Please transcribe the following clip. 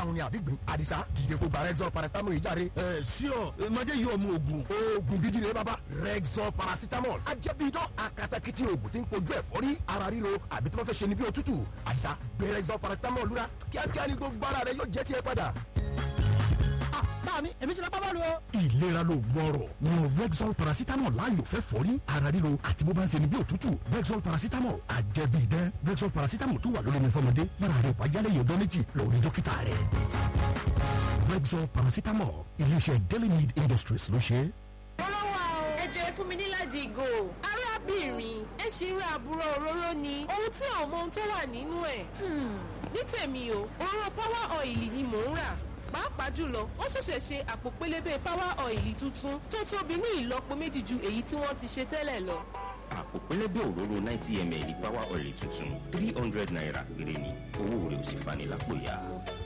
àrùn ni àbí gbìn àdìsá dìde kó gba rexol paracetamol yìí jáde. ẹ ṣíọ mọdé yìí ọmọ oògùn oògùn gidi rẹ bàbá rexol paracetamol ajẹ́bíidán akatakiti oògùn tí ń kojú ẹ̀fọ́rí ara ríro àbí tí wọ́n fẹ́ ṣe ni bí òtútù àdìsá gbé rexol paracetamol lura kíákíá ni gbogbo ara rẹ yóò jẹ́ tiẹ̀ padà bá mi èmi ti lọ bá bọ́ọ̀lù o. ìlera ló gbọ́rọ̀ yan rexol paracetamol láàyò fẹ́ fọ́rí ara ríro àti bó bá ń ṣe ni bí òtútù rexol paracetamol àjẹbí idán rexol paracetamol tún wà lórí mi fọmọdé bára rẹ wájálẹ̀ yóò dán méjì lórí dókítà rẹ. rexol paracetamol iléeṣẹ́ daily need industries ló ṣe é. Ọlọ́wà o. Ẹ jẹ́ fún mi níláàjì ìgò. Arábìnrin, ẹ ṣì ń ra àbúrò òróró ni. Ohun tí àwọn ọmọ ohun tó wà nínú ẹ̀. Ní tèmi o, òróró power oil ni mò ń rà. Pàápàá jùlọ, wọ́n ṣẹ̀ṣẹ̀ ṣe àpò pélébé power oil tuntun tó tóbi ní ìlọ́po méjì ju èyí tí wọ́n ti ṣe tẹ́lẹ̀ lọ. àpò pẹlẹbẹ òróró ninety ml power oil tuntun three hundred naira péré ni owó rẹ̀ ò sì fani lápò ya.